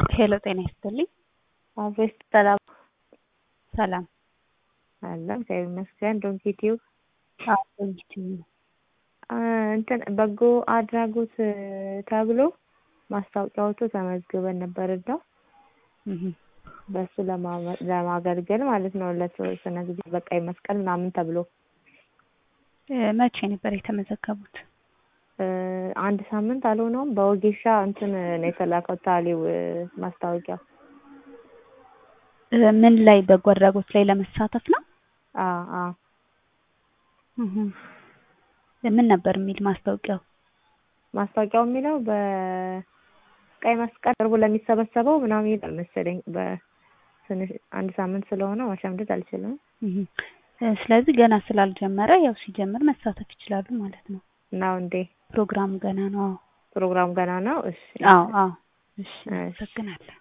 ሄሎ ጤና ይስጥልኝ። አቤት ሰላም ሰላም አለ እግዚአብሔር ይመስገን። ዶንኪ ቲዩብ አዎ ዶንኪቲዩብ ነው። እንትን በጎ አድራጎት ተብሎ ማስታወቂያ ወጥቶ ተመዝግበን ነበር እና እህ በእሱ ለማመ- ለማገልገል ማለት ነው ለተወሰነ ጊዜ በቀይ መስቀል ምናምን ተብሎ እ መቼ ነበር የተመዘገቡት? እ አንድ ሳምንት አልሆነውም። በወጌሻ እንትን ነው የተላከው ታሊው እ ማስታወቂያ እ ምን ላይ በጎ አድራጎት ላይ ለመሳተፍ ነው? አ አ እህ ምን ነበር የሚል ማስታወቂያው? ማስታወቂያው የሚለው በቀይ መስቀል ቅርቡ ለሚሰበሰበው ምናምን ይላል መሰለኝ። በትንሽ አንድ ሳምንት ስለሆነ ማሸምደድ አልችልም። እህ እ ስለዚህ ገና ስላልጀመረ ያው ሲጀምር መሳተፍ ይችላሉ ማለት ነው። ነው እንዴ? ፕሮግራሙ ገና ነው። አዎ ፕሮግራሙ ገና ነው። እሺ አዎ አዎ። እሺ እሺ። አመሰግናለሁ።